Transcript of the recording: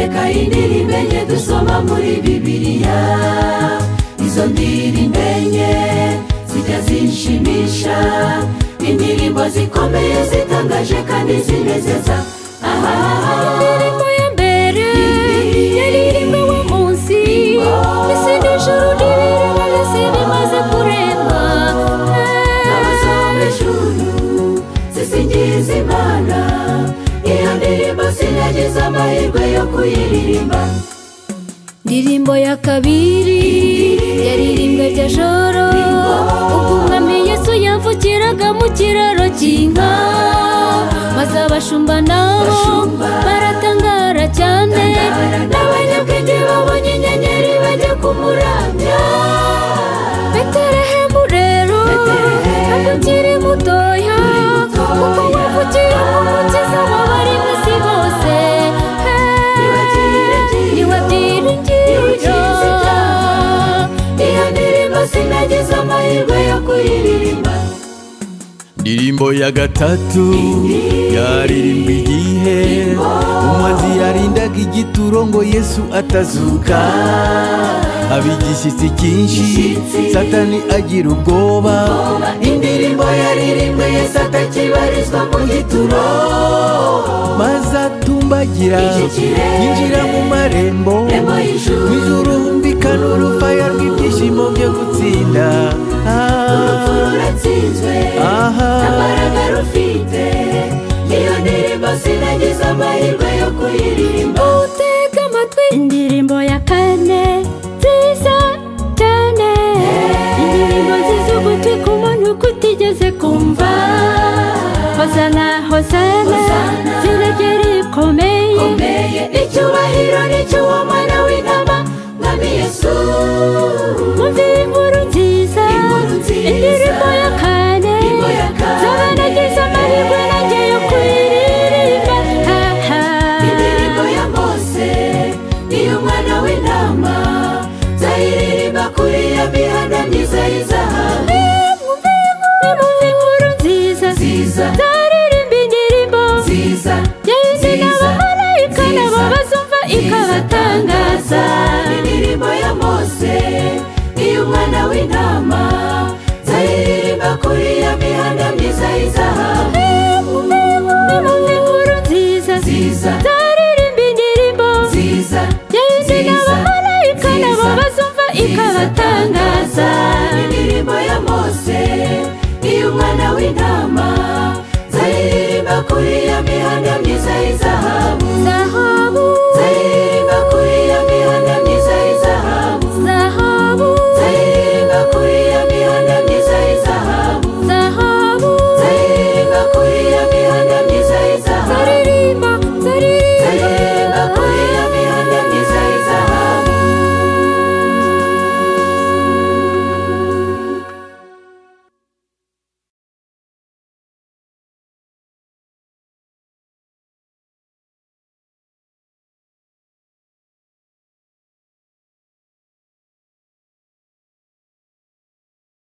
indirimbo enye dusoma muri bibiliya izo ndirimbo enye zijya zinshimisha indirimbo zikomeye zitangaje kandi zinezeza indirimbo ya mbere yaririmba wa munsi isi n'ijuru n'ibirimo byose bimaze kuremba abazo mu ijuru zisingiza imana iyo ndirimbo sinagize amahirwe yo kuyiririmba indirimbo ya kabiri yaririmbwe bya joro ubwo umwami yesu yavukiraga mu kiraro cy'inka maze abashumba nabo Abashumba. baratangara cyane Tangara. n'abanyabwenge babonye inyenyeri bajya kumuramya beterehemu rero Betelehemu. ntabwo ukiri mutoya mutoya. kuko wavukiye mu mukiza w'abari mu isi bose ni we byiringiro Niwe iyo ndirimbo sinagize amahirwe yo kuyiririmba ndirimbo ya gatatu yaririmba igihe umuhanzi yarindaga igituro ngo yesu atazuka haba igishyitsi cyinshi Igishyitsi. satani agira ubwoba indirimbo yaririmbwe yesu atakibarizwa mu gituro maze atumbagira Ishyikire. yinjira mu marembo Rembo y'ijuru. mu ijuru humvikana urufaya rw'ibyishimo byo gutsinda urupfu Ah, ruratsinzwe aha n'imbaraga rufite iyo ndirimbo sinagize amahirwe yo kuyiririmba utega amatwi indirimbo ya kane nziza cyane indirimbo nziza ugutwi ku muntu kutigeze kumva hosana hosana Hosana. ziregere ikomeye komeye icyubahiro n'icy'uwo mwana w'intama mwami yesu Umva iyi nkuru nziza Inkuru nziza. indirimbo ya kane Indirimbo ya kane. zaba nagize amahirwe nanjye yo kuyiririmba ha ha indirimbo ya mose iy'umwana w'intama nzayiririmba kuri iyo mihanda myiza y'izahabu Nimwumve inkuru nziza nziza zaririmba indirimbo nziza yayindi nziza n'abamarayika nabo nziza, bazumva ikabatangaza ikabatangaza indirimbo ya mose iy'umwana w'intama nzayiririmba kuri iyo mihanda myiza y'izahabu Nimwumve inkuru nziza Nziza. zaririmba indirimbo nziza yayindi Nziza. n'abamarayika nabo Nziza. bazumva ikabatangaza ikabatangaza indirimbo ya mose iy'umwana w'intama